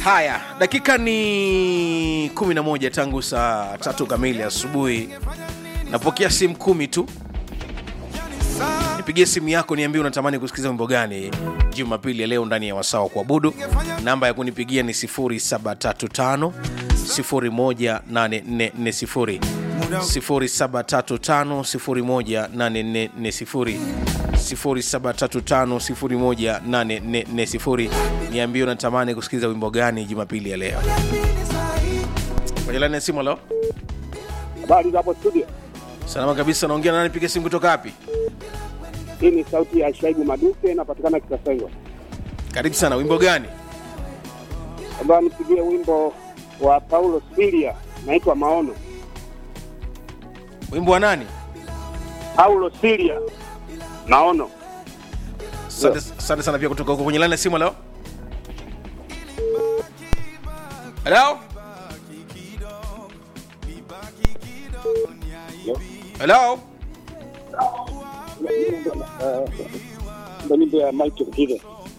haya dakika ni 11 tangu saa tatu kamili asubuhi napokea simu kumi tu nipigie simu yako niambie unatamani kusikiliza wimbo gani jumapili ya leo ndani ya wasaa wa kuabudu namba ya kunipigia ni 735 18440 0735 18440 0735 niambie unatamani kusikiliza wimbo gani jumapili ya leo kwenye laini ya simu leo Habari za hapo studio. salama kabisa naongea na nani piga simu kutoka wapi Hii ni sauti ya Shaibu Maduke, inapatikana Kitasengwa. karibu sana wimbo gani Ambayo nipigie wimbo wa Paulo Silia, naitwa Maono. wimbo wa nani Paulo Silia, Maono. asante asante sana pia kutoka huko kwenye laini ya simu leo halo halo Ndio nyimbo ya Michael Kive.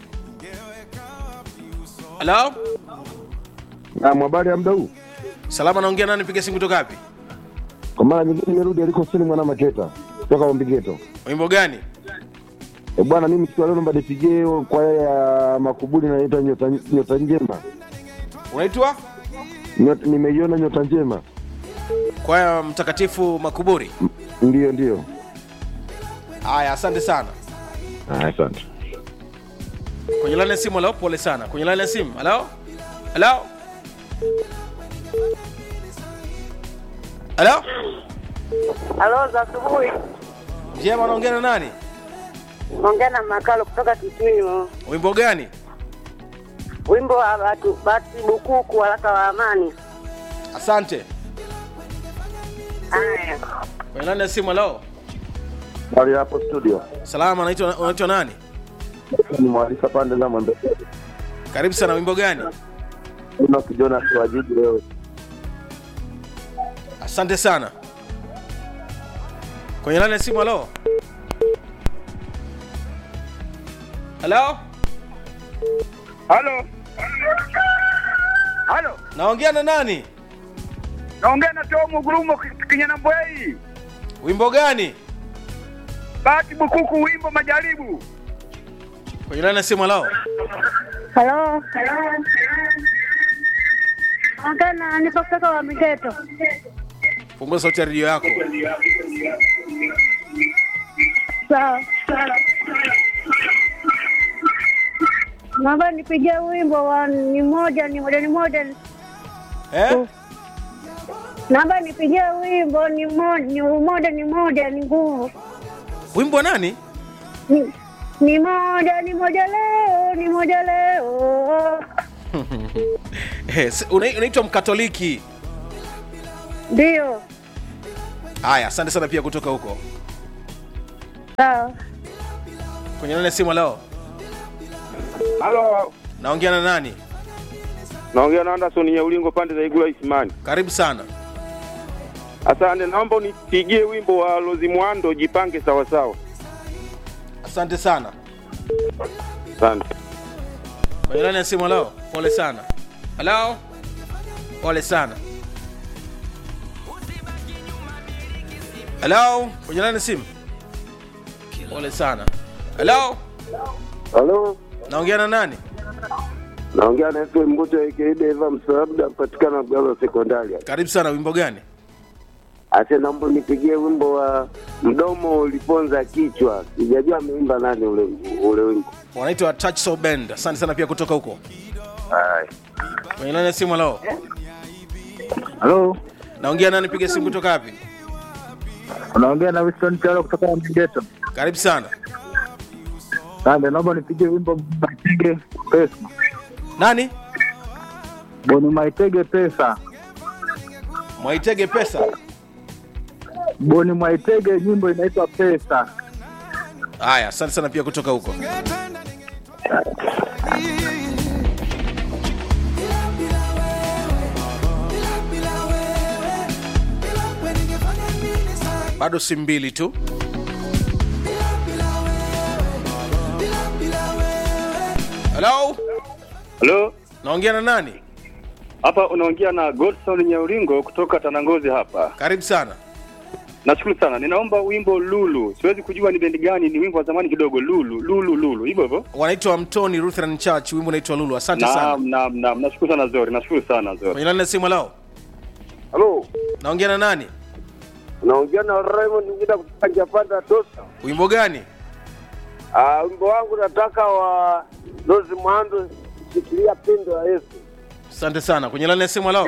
halo Naam, habari ya muda huu. salama naongea nani piga simu kutoka wapi Kwa mara nyingine nimerudi aliko sini mwana Maketa kutoka Ombigeto. wimbo gani E bwana, mimi siku ya leo naomba nipigie kwa ya makubuli naita nyota, nyota njema. unaitwa Nyota, nimeiona nyota njema. kwaya mtakatifu makuburi Ndio, ndio. haya asante sana Ah, asante. kwenye laini ya simu halo pole sana kwenye laini ya simu halo halo halo Halo za asubuhi. njema naongea na nani Ongea na Makalo kutoka Kitwimo. wimbo gani Wimbo wa Batu Bati Bukuku waraka wa amani. asante Haya. kwenye laini ya simu halo Habari hapo studio. salama unaitwa unaitwa nani Ni mwalisa pande za mwembe. karibu sana wimbo gani Una kijona kwa jiji leo. asante sana kwenye laini ya simu halo halo Halo. Halo. naongea na nani Naongea na Tomu Gurumo Kinyana Mbwei. wimbo gani Bati Bukuku, wimbo Majaribu. kwenye laini ya simu halo Halo. Ongea na nipo kutoka wa Migeto. fungua sauti ya redio yako Sawa. Naomba nipigie wimbo wa ni moja ni moja ni moja. eh? Naomba nipigie wimbo ni moja ni moja ni moja ni nguvu. wimbo wa nani Ni, ni moja ni moja leo ni moja leo. Eh, si- una- unaitwa mkatoliki Ndio. haya asante sana pia kutoka huko Sawa. kwenye laini ya simu halo Halo. naongea na nani Naongea na Anderson ya Ulingo pande za Igula Isimani. karibu sana Asante, naomba unipigie wimbo wa Lozi Mwando jipange sawa sawa. asante sana Asante. kwenye laini ya simu halo pole sana halo pole sana halo kwenye laini ya simu pole sana halo Halo. naongea na nani Naongea na FM Mbuto aka Deva Msaabda kupatikana Mgalo Sekondari. karibu sana wimbo gani Ase naomba nipigie wimbo wa mdomo uliponza kichwa. Sijajua ameimba nani ule ule wimbo. wanaitwa touch so band asante sana pia kutoka huko Hai. kwenye laini ya simu halo Halo, naongea nani piga simu kutoka wapi unaongea na Winston Chalo kutoka Mgeto. karibu sana Sande, naomba nipigie wimbo Maitege pesa. nani Boni Maitege pesa. mwaitege pesa Boni Maitege nyimbo inaitwa pesa. haya asante sana pia kutoka huko bado si mbili tu halo Halo, naongea na nani Hapa unaongea na Godson Nyaulingo kutoka Tanangozi hapa. karibu sana Nashukuru sana. Ninaomba wimbo Lulu. Siwezi kujua ni bendi gani, ni wimbo wa zamani kidogo. Lulu, Lulu, Lulu. Hivyo hivyo. wanaitwa mtoni lutheran church wimbo unaitwa lulu asante sana Naam, naam, naam. Nashukuru sana Zori. Nashukuru sana Zori. kwenye lani ya simu lao Halo, naongea na nani unaongea na Raymond Ngida kutoka Japanda Tosa. wimbo gani Ah, wimbo wangu nataka wa Rose Mwando, shikilia pendo ya Yesu. asante sana kwenye lani ya simu lao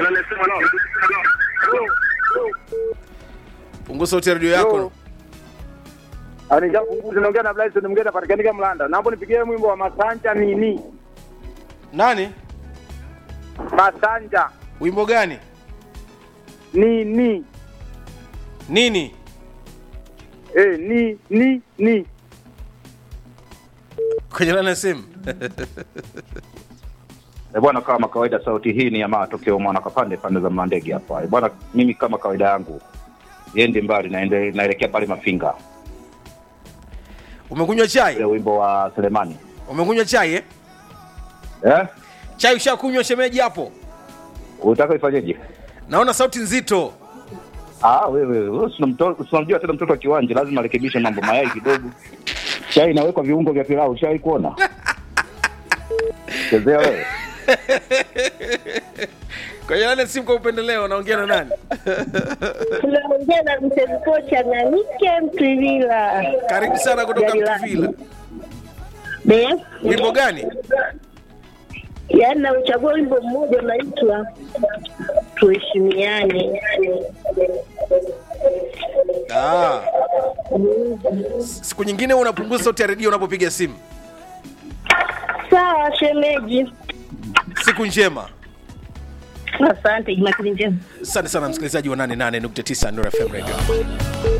punguza sauti ya redio yako Anijapunguza naongea na Blyson Mgeta patikanika Mlanda. Naomba nipigie mwimbo wa Masanja nini? nani Masanja wimbo gani nini? nini Eh, ni ni ni. kwenye lani ya simu Eh, bwana, kama kawaida, sauti hii ni ya matokeo mwana kapande pande za mandege hapa. Eh, bwana, mimi kama kawaida yangu yendi mbali naende, naelekea pale Mafinga, umekunywa chai ile wimbo wa Selemani umekunywa chai eh? eh? chai ushakunywa shemeji hapo Utaka ifanyeje? naona sauti nzito Ah, wewe wewe si unamto- si unamjua tena mtoto wa kiwanja, lazima arekebishe mambo, mayai kidogo, chai inawekwa viungo vya pilau, ushawai kuona? Chezea wewe. kwenye lani ya simu kwa upendeleo naongea na nani Tunaongea na mzee kocha na Nike Mtwivila. karibu sana kutoka Gari la- mtuvila Be, wimbo gani yaani nauchagua wimbo mmoja unaitwa tuheshimiane. ah. siku nyingine unapunguza sauti ya redio unapopiga simu Sawa shemeji, siku njema asante. Jumapili njema. asante sana msikilizaji wa 88.9 Nuru FM radio